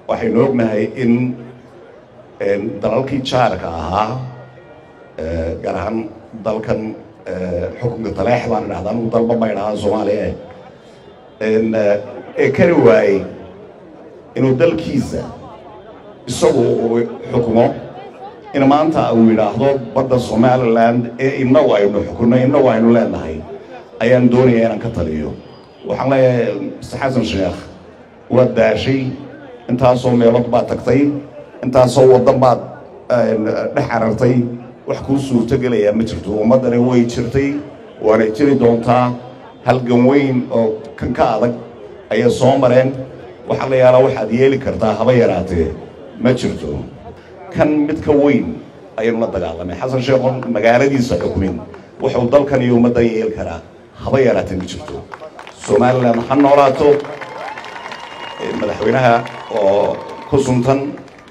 waxaynu ognahay in dalalkii jaarka ahaa gaar ahaan dalkan xukunka taleex baan idhahdaa anugu dalba ma idhahaa soomaaliya ee kari waayey inuu dalkiisa isagu uu xukumo in maanta uu yidhaahdo badda somaliland ee innagu aynu xukunno innagu aynu leenahay ayaan doonaya inaan ka taliyo waxaan leeyahay mr xasan sheekh waad daashay intaasoo meelood baad tagtay intaasoo waddan baad dhex carartay wax kuu suurtogelayaa ma jirto ummaddani way jirtay waanay jiri doontaa halgan weyn oo kan ka adag ayay soo mareen waxaa la yaalaa waxaad yeeli kartaa haba yaraatee ma jirto kan mid ka weyn ayaynu la dagaalamay xasan sheekhoon magaaladiisa xukumin wuxuu dalkan iyo ummaddan yeeli karaa haba yaraatee ma jirto somalilan ha noolaato madaxweynaha oo ku suntan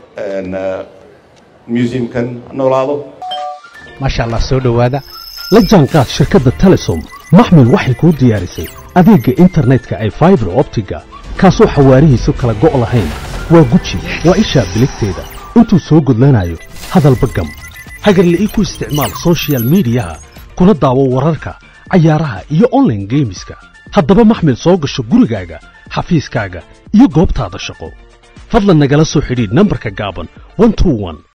museumkan ha noolaado maasha allah soo dhowaada la jaanqaad shirkadda telesom maxmil waxay kuu diyaarisay adeegga internetka ay faibar optiga kaasoo xawaarihiisu kala go' lahayn waa guji waa ishaa biligteeda intuu soo gudlanayo hadalba gam hagarle ii ku isticmaal sochial midiyaha kuna daawo wararka cayaaraha iyo onlaine geemiska haddaba maxmil soo gasho gurigaaga xafiiskaaga iyo goobtaada shaqo fadlan nagala soo xidhiidh nambarka gaaban